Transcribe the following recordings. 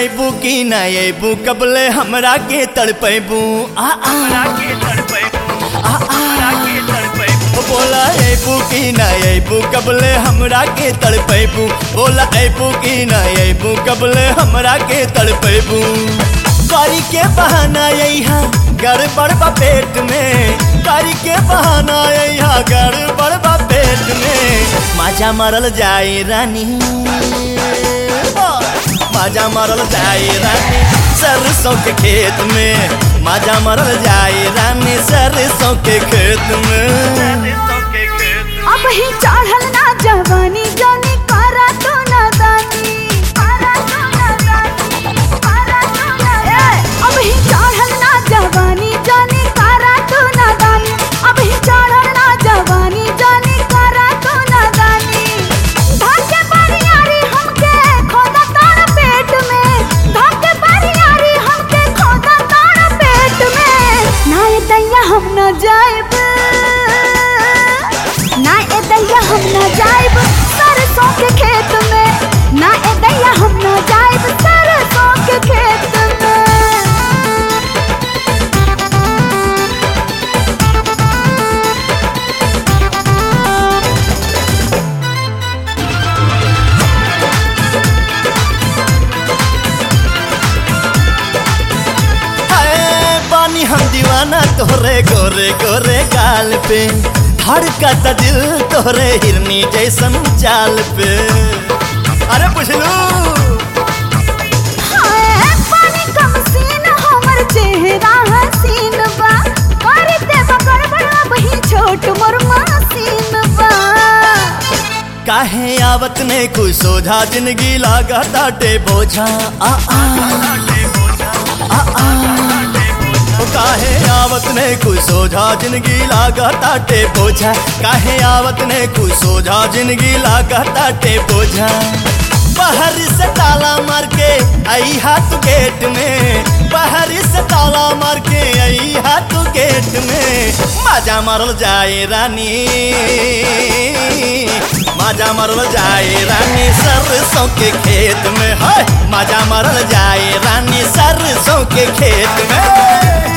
अबू की ना अबू कबले हमरा के तड़पेबू आ आ आ आ ओ बोला अबू की ना अबू कबले हमरा के तड़पेबू बोला अबू की ना अबू कबले हमरा के तड़पेबू कारी के बहाना यहाँ गड़बड़ बा पेट में कारी के बहाना यहाँ गड़बड़ बा पेट में माजा मरल जाए रानी माजा मरल जाए रानी सरसों के खेत में माजा मरल जाए रानी सरसों के खेत में अब ही चढ़ल ना जवानी जानी करा तो नादानी करा तो नादानी करा तो नादानी अब ही चढ़ल ना जवानी जानी करा तो नादानी अब ही चढ़ल ना जवानी जानी करा तो नादानी धाके बारियारी हमके खोदा तार पेट में धाके बारियारी हमके खोदा तार पेट में ना ये दैया हम न जाएब ना ए दैया हम न जाएब सरसों के खेत में ना ए दैया हम न जाएब सरसों के खेत में हाय पानी हम दीवाना तोरे गोरे गोरे गाल पे धड़कता दिल तोरे हिरनी जैसन चाल पे अरे पुछलू हाय पानी कम सीन हमर चेहरा हसीन बा करते बकर बड़ा वही छोट मोर मसीन बा काहे आवत ने कुछ सोझा जिंदगी लागता टे बोझा आ आ आ आ ओ काहे आवत ने कुछ सोझा जिंदगी लागता टे बोझा काहे आवत ने कुछ सोझा जिंदगी लागता टे बोझा बाहर से ताला मार के आई हाथ गेट में बाहर से ताला मार के आई हाथ गेट में माजा मारल जाए रानी माजा मरल जाए रानी सरसों के खेत में है माजा मरल जाए रानी सरसों के खेत में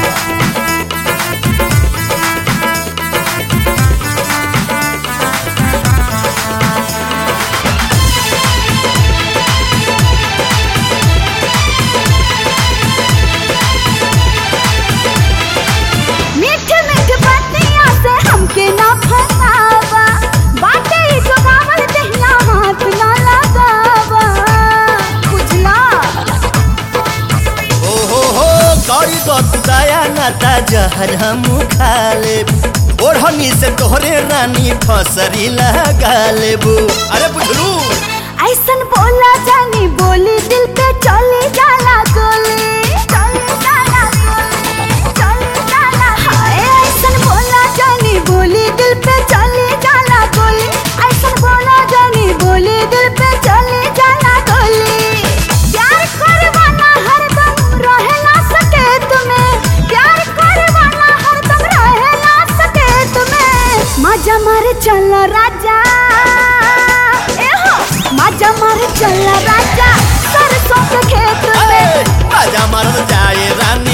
मीठ मीठ बतिया से हमके ना फसावा बाटे ही जोगावल दहिया हाथ ना लगावा बुझला ओ हो हो करी बत दया नाता जहर हम खा लेब ओढ़नी से तोहरे रानी फसरी लगा लेबू अरे बुझलू ऐसन बोला जानी बोली दिल पे चली जाला गोली चली जाला गोली चली जाला हाय ऐसन बोला जानी बोली दिल पे चली जाला गोली ऐसन बोला जानी बोली दिल पे चली जाला गोली प्यार करवाना हरदम रहे ना सके तुम्हें प्यार करवाना हरदम रहे ना सके तुम्हें मजा मार चल राजा ए हो मजा मार चल राजा सरसों के खेत में माजा मरल जाए रानी